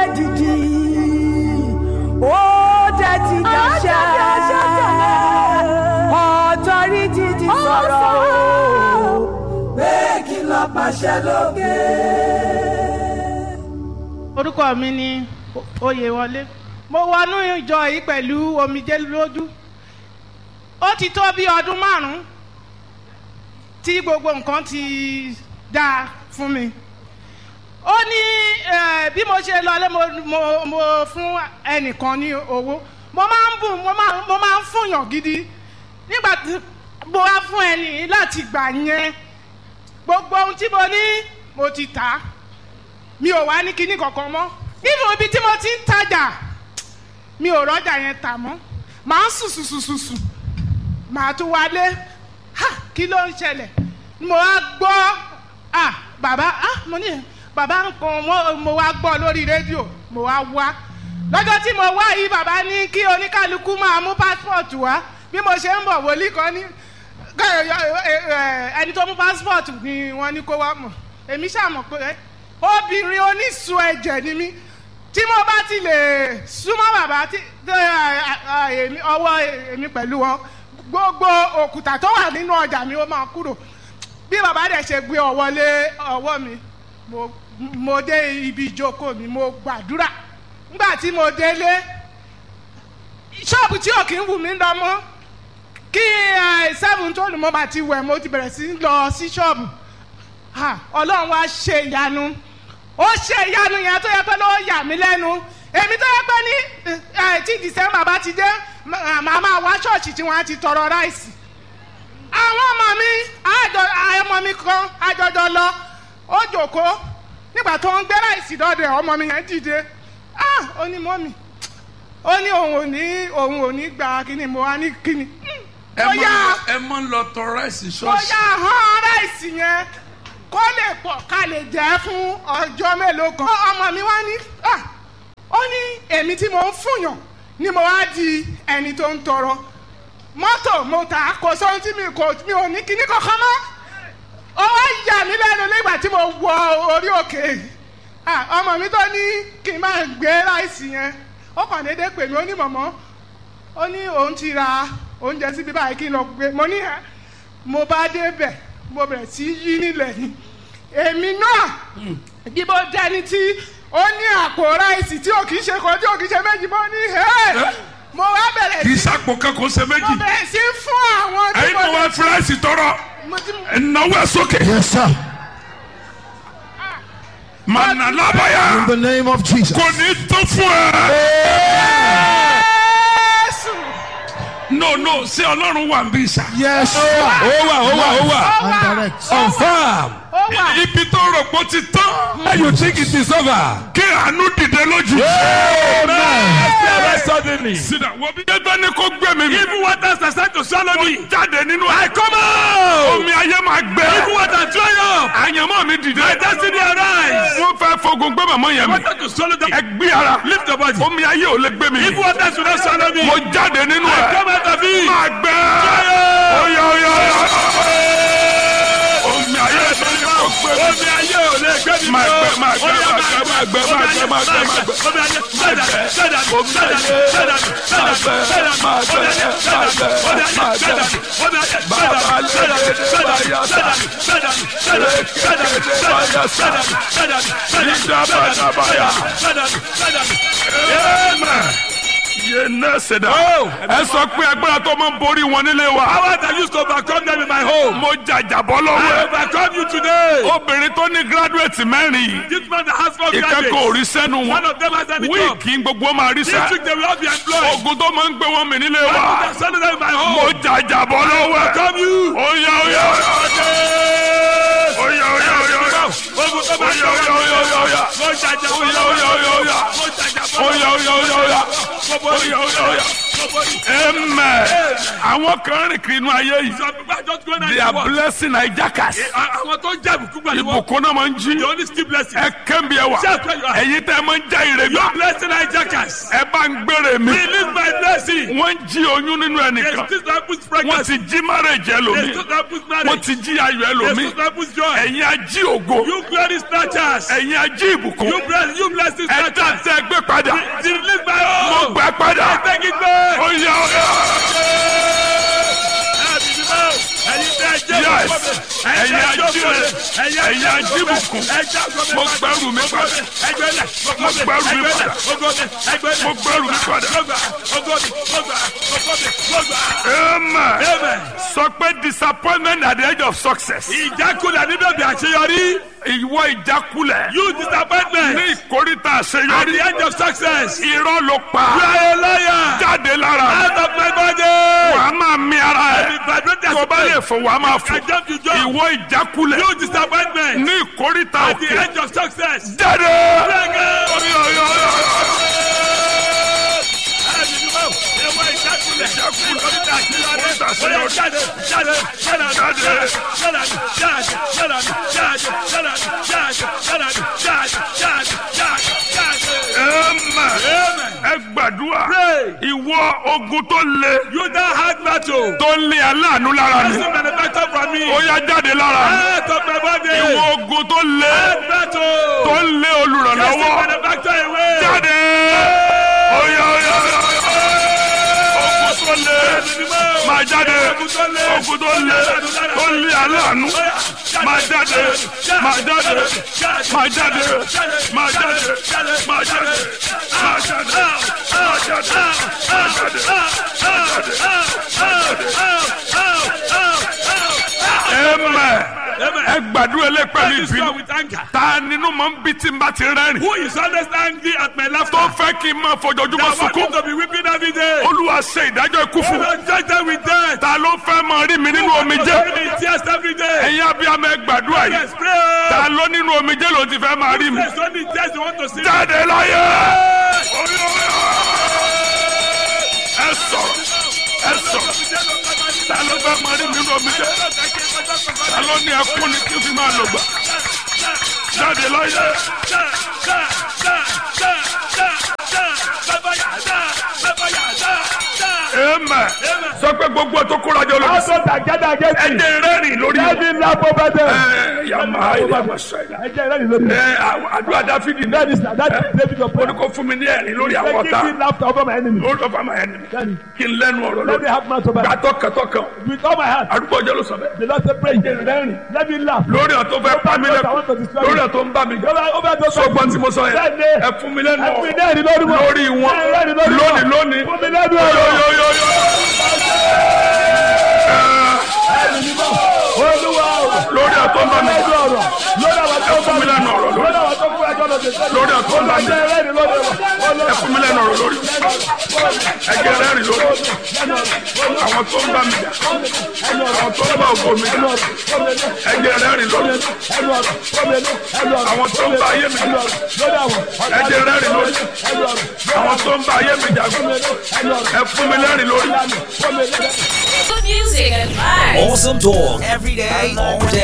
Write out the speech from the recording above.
dìdì ó dẹ̀ ti dàṣẹ ọ̀tọ́rìtì ti sọ̀rọ̀ o pé kí lọ pàṣẹ lókè. orúkọ mi ni oyèwọlé mo wọnú ìjọ yìí pẹ̀lú omijé lójú ó ti tó bí ọdún márùn-ún tí gbogbo nǹkan ti dáa fún mi ó ní eh, bí mo ṣe lọlé mo, mo, mo fún ẹnìkan ní owó mo máa ń bùn mo máa mo máa ń fúnyàn gidi nígbà tí mo wá fún ẹni láti gbà yẹn gbogbo ohun tí mo ní mo ti tà á mi ò wá ní kinní kankan mọ́ nínú ibi tí mo ti ń tajà mi ò rọ́jà yẹn tà mọ́ màá sùn sùn sùn sùn sùn màá tún wálé ha kí ló ń ṣẹlẹ̀ mo wá gbọ́ ah bàbá ah mo ní bàbá nǹkan mo, mo wá gbọ́ lórí rédíò mo wá wá lọ́jọ́ tí mo wá yìí bàbá ní kí oníkálukú máa mú passport wá bí mo ṣe ń bọ̀ wòlíì kan ní ẹni tó mú passport ni wọ́n ní kó wá mọ̀ èmi ṣàmọ̀ pé obìnrin onísun ẹ̀jẹ̀ ni mí tí mo bá ti lè súnmọ́ bàbá tí èmi ọwọ́ èmi pẹ̀lú wọn gbogbo òkúta tó wà nínú ọjà mi ó máa kúrò bí bàbá dẹ̀ ṣe gbé ọwọ́ lé ọwọ́ mi mo mo dé ibi ìjókòó mi mo gbàdúrà nígbà tí mo délé ṣọ́ọ̀bù tí ò kí ń wù mí lọ mọ́ kí seven tó lù mọ́ bá ti wẹ̀ mo ti bẹ̀rẹ̀ sí lọ sí ṣọ́ọ̀bù ọlọ́run wá ṣe ìyanu ó ṣe ìyanu yẹn tó yẹ pé ló yà mí lẹ́nu èmi tó yẹ pé ní tí december bá ti dé màá máa wá ṣọ́ọ̀ṣì tí wọ́n á ti tọrọ ráìsì àwọn ọmọ mi ọmọ mi kan àjọjọ lọ ó jòkó nígbà tó ń gbé ráìsì dọ́dẹ̀ ọmọ mi yẹn dìde ó ní mọ́mì ó ní òun ò ní òun ò ní gba kíni mo wá ní kíni. ẹ mọ ẹ mọ lọ tọrọ ráìsì ṣọ́ọ̀ṣì. bóyá hàn ráìsì yẹn kó lè pọ̀ ká lè jẹ́ fún ọjọ́ mélòó kan. ọmọ mi wá ní ó ní èmi tí mo ń fúnyàn ni mo wá di ẹni tó ń tọrọ mọ́tò mo tà kò sóhun tí mi kò mi ò ní kíní kankan mọ́ ó wá yà mí lẹ́nu nígbà tí mo wọ orí òkè ọmọ mi tó ní kí n máa gbé ráìsì yẹn ó kàn déédéé pè mí ó ní mọ̀mọ́ ó ní òun ti ra oúnjẹ síbi báyìí kí n lọ gbé mo ní ẹ mo bá débẹ̀ mo bẹ̀rẹ̀ sí yí nílẹ̀ ni èmi náà bí mo dẹni tí ó ní àpò ráìsì tí ò kì í ṣe kan tí ò kì í ṣe méjì mo ní ẹ́ mo wá bẹ̀rẹ̀ kì í sí sàpò kankan ṣe mo méjì bẹ̀rẹ̀ sí fún àwọn tí ẹyin mo náà wá fi ráìsì tọrọ mo ti ẹnáwó ẹ sókè. Yes, sir. mànà lábàyà In the name of Jesus. kò ní tó fún ẹ. Jésù no no ṣé ọlọ́run wà ń bí sà. Yes, sir. ó wà ó wà ó wà ó wà And direct. confam ó wà ibi tó rò pé ó ti tán. and you think it is over. kí àánú dìde lójú. Amen. suddenly. sídà wo bí jẹ́jọ́ ní kó gbé mi. even waters are starting to swallow me. jáde nínú I come out. omi ayé máa gbẹ. even water dry up. àyànmọ́ mi dìde. my destiny arise. wọ́n fẹ́ fogun gbé màmá yẹn mi. water to swallow them. ẹ gbé ara. lift your body. omi ayé ò lè gbé mi. even waters will not swallow me. mo jáde nínú I ẹ. come out of it. máa gbẹ. oya oya oya. omi ayé ò lè gbé mi. omi ayé ò lè gbé mi. máa gbẹ máa gbẹ máa gbẹ máa gbẹ máa gbẹ máa gbẹ máa gbẹ. omi ayé sẹ́dá sẹ́dá sẹ́dá sẹ́dá sẹ́dá sẹ́dá máa gbẹ máa gbẹ máa gbẹ máa gbẹ. Bàbá lè lè báyà sá. Amen. Yé ná sẹ̀dá. Ẹ sọ pé agbára tó máa ń borí wọn nílé wa. Power that used to overcome them in my home. Mo jàjàbọ́ I lọ́wọ́ ẹ̀. overcome you today. Obìnrin tó ní gírádùẹ̀tì mẹ́rin yìí. This man that has four Ìkẹ́kọ̀ọ́ ò graduates. rí sẹ́nu One wọn. of them has any job. Wíìkì gbogbo máa rí This sá. week they will all be employed. Ogun tó máa ń gbé wọn mì nílé I wa. will send them in my Mo home. jàjàbọ́ lọ́wọ́ ẹ̀. Overcome you. Oya oya oya. Oya oya oya oya. Ogun tó bá Oya oya oya oya oya. Mo jàjà bọ́ Oya oya oya oya. Mo jàjà bọ́ Oya oya oya oya. Oya oya oya. Amen. Àwọn kan rìn kiri inú ayé yìí. Some people are just going They out are to work. blessing hijackers. Àwọn tó ń jẹ́ ìbùkún gbà ní wọ́n. Ìbùkún náà máa ń jí. They only steal blessings. Ẹ kẹ́mi ẹ wà. Shout where you are. Ẹ̀yin tẹ́ ẹ máa ń já ire Your gbà. blessing hijackers. Ẹ bá ń gbére mi. Release my blessing. Wọ́n ń jí oyún nínú They ẹnìkan. still don't put Wọ́n pregnancy. ti jí marriage They ẹlòmíì. still don't put Wọ́n marriage. ti jí ayọ̀ They ẹlòmíì. still don't put joy. Ẹ̀yin ají ògo. You glory snatchers. Ẹ̀yin ají ìbùkún. You bless you blessing Ẹ dá snatchers. tẹ yá ó yá. Yes. Ẹ̀yin ajíire, ẹ̀yin ajíbùkún, mo gbẹ́rù mi padà. Mo gbẹ́rù mi padà. Mo gbẹ́rù mi padà. Amen. Amen. Sọ pé disappointment at the edge of success. Ìjákulẹ̀ níbẹ̀ bí àṣeyọrí. Ìwọ ìjákulẹ̀. You disappointment. Ní ìkórìtà At the àṣeyọrí. end of success. You Irọ́ ló pa. are a liar. Jáde lára. Out of my body. Wàá máa mi ara I ẹ̀. be vibrated Tó bá lè fò wàá máa fò. I jump to jump. Ìwọ ìjákulẹ̀. You disappointment. Ní ìkórìtà At the òkè. end of success. Jáde. Bẹ́ẹ̀ni. Orí ọ̀yọ́ ọ̀yọ́. Amen. Ẹ gbàdúrà. Ìwọ ogun tó le. You don't have battle. Tó ń lé aláàánú lára mi. Doesn't manufacture from me. Ó yá jáde lára mi. Out of my body. Ìwọ ogun tó le. Hard battle. Tó ń lé Doesn't olùrànlọ́wọ́. manufacture away. Jáde. Oya oya oya. Ogun tó le. Máa jáde. Ogun tó le. Tó ń lé aláàánú. Máa jáde. Máa jáde. Máa jáde. Máa jáde. Máa jáde. Máa jáde. Máa jáde. Máa jáde. Amen. Ẹ gbàdúrà lé pẹ̀lú This one ìbínú. with anger. Ta nínú mọ̀ ń bí tí n bá ti rẹ́rìn. Who is always angry at my laughter? Tó fẹ́ kí n máa fojoojúmọ́ I want sunkún. you to be weeping every day. Olúwa ṣe ìdájọ́ ikú fún mi. Don't judge them with death. Ta ló fẹ́ máa rí mi nínú omijé? Don't be in tears every day. Ẹ̀yin abiyamọ ẹ gbàdúrà yìí. Yes, pray. Ta ló nínú omijé ló ti fẹ́ máa rí mi? There's only tears you want to see. Jáde láyé! Orí orí Ẹ sọ̀rọ̀. Ẹ sọ̀rọ̀. Ta ló fẹ́ máa rí mi nínú omijé? Ta ló ní ẹkún ni kí n fi máa lò gbà? Jáde láyé! Amen. Sọ pé gbogbo tó kóra jọ lórí. Also together against me. Ẹ̀jẹ̀ rẹ́rìn lórí Let mi. me laugh over them. Ẹ yàmà ilé àwọ̀sọ̀ ẹ̀dá. Ẹ jẹ́ ìrẹ́lì lórí. Ẹ àwọn àdúrà Dáfídì náà. That is that is David of Ó ní kó fún mi ní ẹ̀rín lórí àwọn Let ọ̀tá. me laugh over my enemy. Lórí ọ̀fà máa ẹni mi. Daddy, Kí n lẹ́nu ọ̀rọ̀ Let me lórí. have mouth over them. Gbàtọ́ kẹtọ́ kan. With all my heart. Àdúgbò ọjọ́ ló sọ bẹ́ẹ̀. The Lord say pray. Let me laugh. Lórí ọ̀ tó fẹ́ pa mí lẹ́kọ̀ọ́. Lórí ọ̀ tó ń bá mi jọ. Over over those Sọgbọ́n tí mo sọ yẹn. Bẹ́ẹ̀ni. Ẹ fún mi lẹ́nu Ẹ fún mi ọ̀rọ̀. lẹ́rìí lórí wọn. Lórí wọn. Ẹ lẹ́rìí lórí wọn. Lónìí lónìí. Fún mi lẹ́nu ọ̀rọ̀. Yóyóyóyó. Olúwa o. Lórí ọ̀ tó ń bá mi Lẹ́nu jọ. ọ̀rọ̀. Lórí àwọn tó Ẹ fún mi lẹ́nu ọ̀rọ̀ lórí. Lórí àwọn tó fún ẹjọ́ lọ sí sẹ́yìn. Lórí ọ̀ tó ń bá mi jọ. Ẹ lẹ́rìí lórí wọn. Ẹ fún mi lẹ́nu ọ̀rọ̀ lórí. Ẹ̀jẹ̀ rẹ́rìn lórí. Àwọn tó ń bá mi jà. Àwọn tó ń bá ògo mi jà. Ẹ̀jẹ̀ rẹ́rìn lórí. Àwọn tó ń bá ayé mi jà. Ẹ̀jẹ̀ rẹ́rìn lórí. Àwọn tó ń bá ayé mi jà. Ẹ fún mi lẹ́rìn lórí. Good music and vibes. Awesome talk every day, all day.